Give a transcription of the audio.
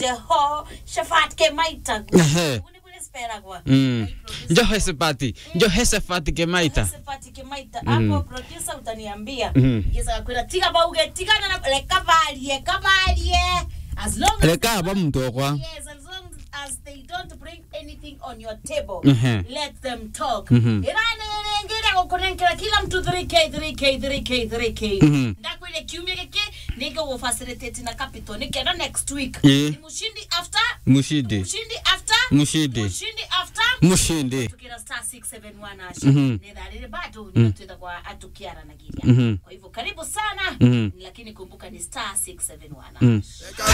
ho shafat ke maita Ehe. uni bule spera kwa Mm. Njohe sepati. Njohe sepati ke maita. shafat ke maita hapo producer utaniambia Mhm. yesa kwira tiga bauge tigana na le kavalie kavalie as long as Leka ba mtokwa. Yes, as long as they don't bring anything on your table, Mhm. let them talk. Mhm. Irani ngine kukunenkera kila mtu 3k 3k 3k 3k. Mhm. Ndakwile kiumia kike nige wo facilitate na capital nikenda next week. Eh. Ni mushindi after Mushidi. mushindi after Mushindi. mushindi after Mushindi. tukira star 671 asha Mhm. nidharire bado ninatuenda kwa atukiara na giria Mhm. kwa hivyo karibu sana Mhm. lakini kumbuka ni star 671 Mm.